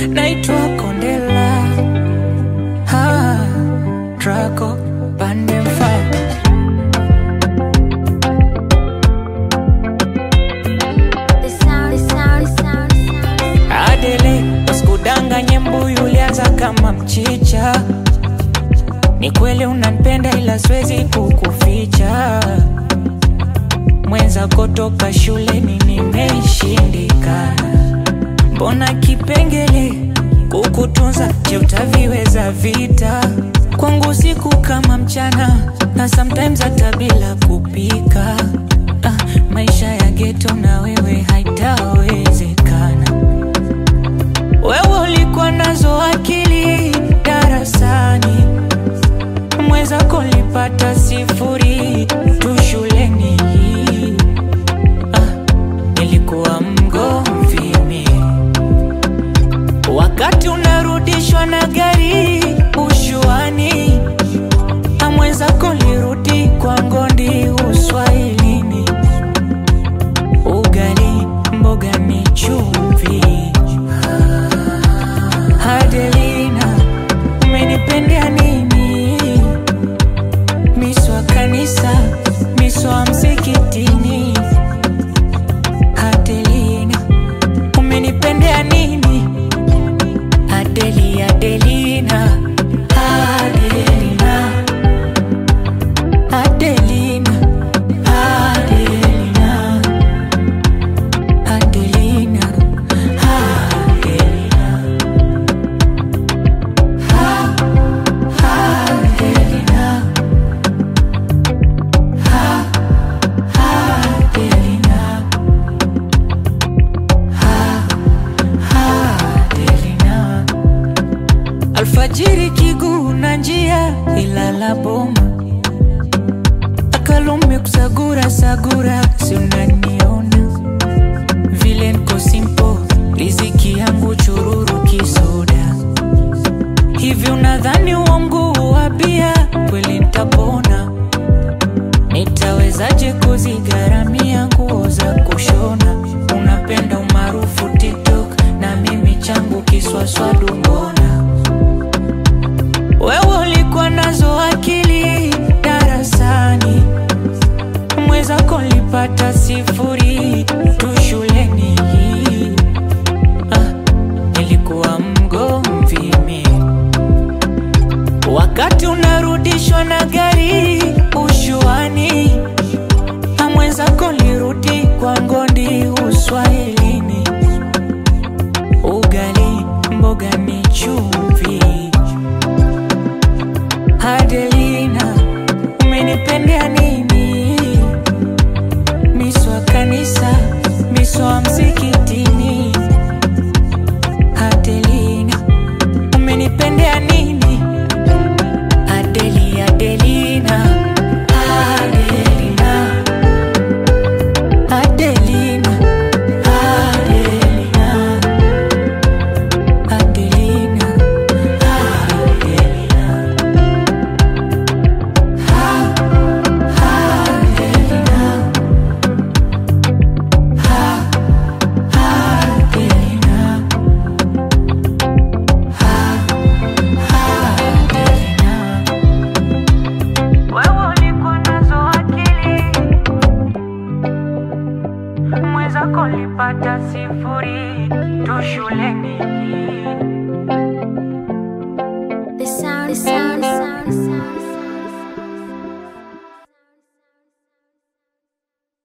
naitwa Kondela ha, Draco Pandem Fire The sound, the sound, the sound, the sound. Adele, usikudanganye mbuyu ulianza kama mchicha. Ni kweli unanipenda ila siwezi kukuficha. Mwenzako toka shuleni nimeshindikana. Mbona kipengele kukutunza, je, utaviweza vita? Kwangu siku kama mchana, na sometimes hata bila kupika. Ah, maisha ya geto na wewe haitawezekana. Wewe ulikuwa nazo akili darasani, mwenzako lipata sifuri tu shuleni. Ah, nilikuwa mgomvi mimi. wakati unarudishwa na gari ushuani, na mwenzako lirudi kwa ngondi uswahilini. Ugali mboga ni chumvi. Adelina, umenipendea nini? Miswa kanisa, miswa msikitini. Adelina, umenipendea nini? Adeli, Adelina, Adelina, Adelina, Adelina, Adelina, Adelina. Adelina, Adelina, Adelina. Alfajiri kiguu na njia ilala boma akalume kusagura sagura, si unaniona vile nko simpo, riziki yangu chururu kisoda hivi unadhani uongo wa bia kweli nitapona? Nitawezaje kuzigharamia nguo za kushona? Unapenda umaarufu TikTok na mimi changu kiswaswadu, mbona wewe ulikuwa nazo akili darasani, mwenzako lipata sifuri tu shuleni. Ah, nilikuwa mgomvi mimi wakati unarudishwa na gari ushuani, na mwenzako lirudi kwa ngondi uswahilini. Ugali mboga ni chumvi. Adelina, umenipendea nini? Miswa kanisa, miswa msikitini. Adelina, umenipendea nini? Adeli, Adelina, Adelina, Adelina, Adelina, Adelina, Adelina, Adelina, Adelina, Adelina. Wewe ulikuwa nazo akili, mwenzako lipata sifuri tu shuleni. The sound, the sound,